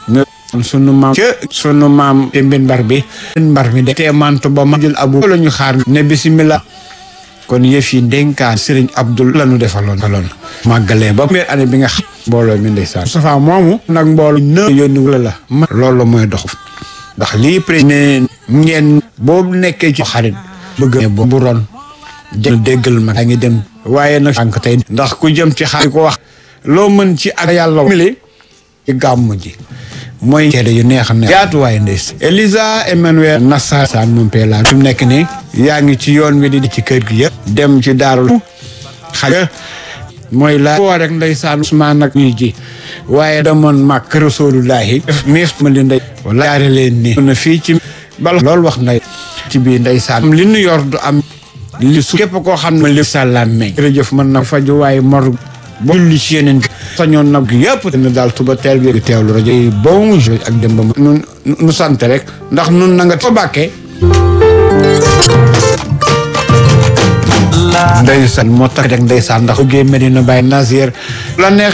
nga sunu maam ca sunu maam te mbin mbar bi mbar mi de te mantu ba ma jël abu la ñu xaar ne bisimilah kon yëf yi ndénkaan sëriñ Abdul la ñu defaloon defaloon màggalee ba première année bi nga xam mbooloo mi ndeysaan Moustapha moomu nag mbooloo në yónni wala la ma loolu mooy dox ndax lii pré ne ngeen boobu nekkee ci xarit bëgg bu ron jë déggal ma daa ngi dem waaye nag sànq tey ndax ku jëm ci xarit ko wax loo mën ci ak yàlla mili ci gàmmu ji mooy ceede yu neex ne yaatuwaay ndeys Elisa Emmanuel Nassar saan moom pee laa fi mu nekk nii yaa ngi ci yoon wi di ci kër gi yëpp dem ci daarul xaja mooy laa koo rek ndeysaan Usmaan nag ñuy ji waaye damoon màkk rasulullahi miis ma li ndey wala yaare leen nii na fii ci bal loolu wax nday ci biir ndeysaan li nu yor du am li su képp koo xam ne li sàllaam meñ jërëjëf mën na faju waaye mor ba julli ci yeneen sañoon nag yëpp dina daal tuba teel bi teewlu rajo yi bon jeu ak dem ba nun nu sant rek ndax nun na nga fa bàkkee ndeysaan moo tax rek ndeysaan ndax bëggee Medina Baye Nasir la neex